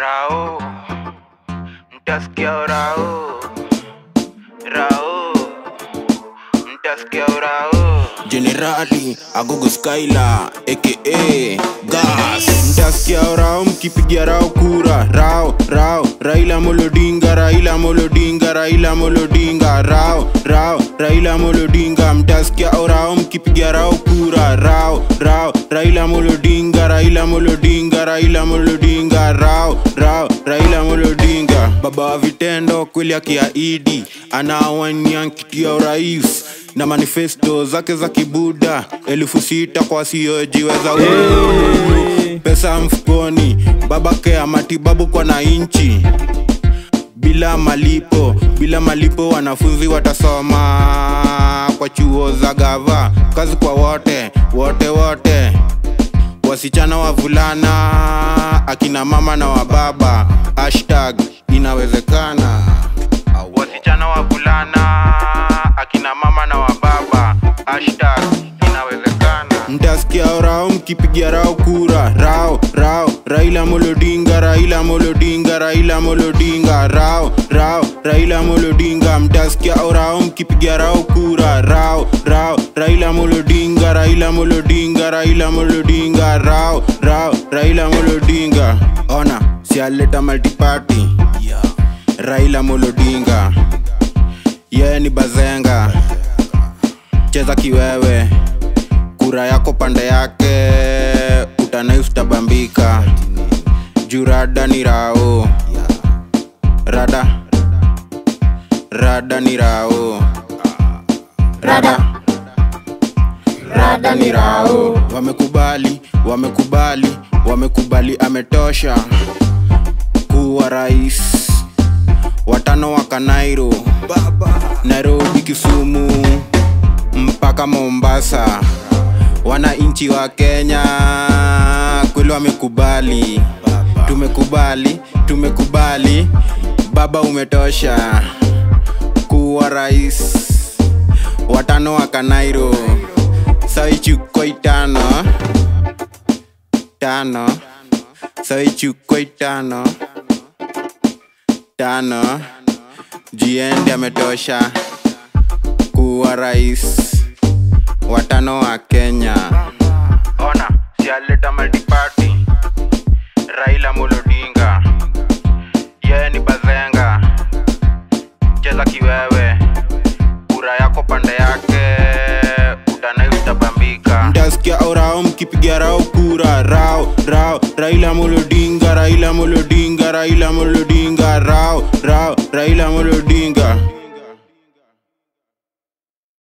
Rao, mtasikia Rao, Rao, mtasikia Rao. Generali Agogo Skyla aka Gas mtasikia rao mkipigia rao kura rao rao Raila Molodinga Raila Molodinga Raila Molodinga rao rao Raila Molodinga mtasikia rao mkipigia rao kura rao rao Raila Molodinga Raila Molodinga Raila Molodinga rao rao Raila Molodinga baba wa vitendo kweli akiahidi anawania kiti ya urais na manifesto zake za kibuda elfu sita kwa siojiweza hey. pesa mfukoni babake ya matibabu kwa na inchi bila malipo bila malipo wanafunzi watasoma kwa chuo za gava kazi kwa wote wote wote wasichana wavulana akina mama na wababa hashtag inawezekana wasichana wavulana akina mama na wababa hashtag inawezekana mtasikia rao mkipigia rao kura rao rao raila molodinga raila molodinga raila molodinga rao rao raila molodinga mtasikia rao mkipigia rao kura rao rao raila molodinga raila molodinga raila molodinga rao rao raila molodinga ona sialeta multiparty raila molodinga yeye ni bazenga cheza kiwewe kura yako pande yake utanai utabambika juu rada ni rao rada rada ni rao rada rada ni rao wamekubali wamekubali wamekubali ametosha kuwa rais watano wa kanairo nairobi kisumu mpaka mombasa wananchi wa kenya kweli wamekubali tumekubali tumekubali baba umetosha kuwa rais watano wa kanairo saichukoi tano tano saichukoi tano tano jiende ametosha kuwa rais watano wa kenya ona sialeta multiparty raila molodinga yeye ni bazenga cheza kiwewe kura yako pande yake utanai utabambika mtasikia orao mkipiga rao kura rao rao raila molodinga raila molodinga raila molodinga rao rao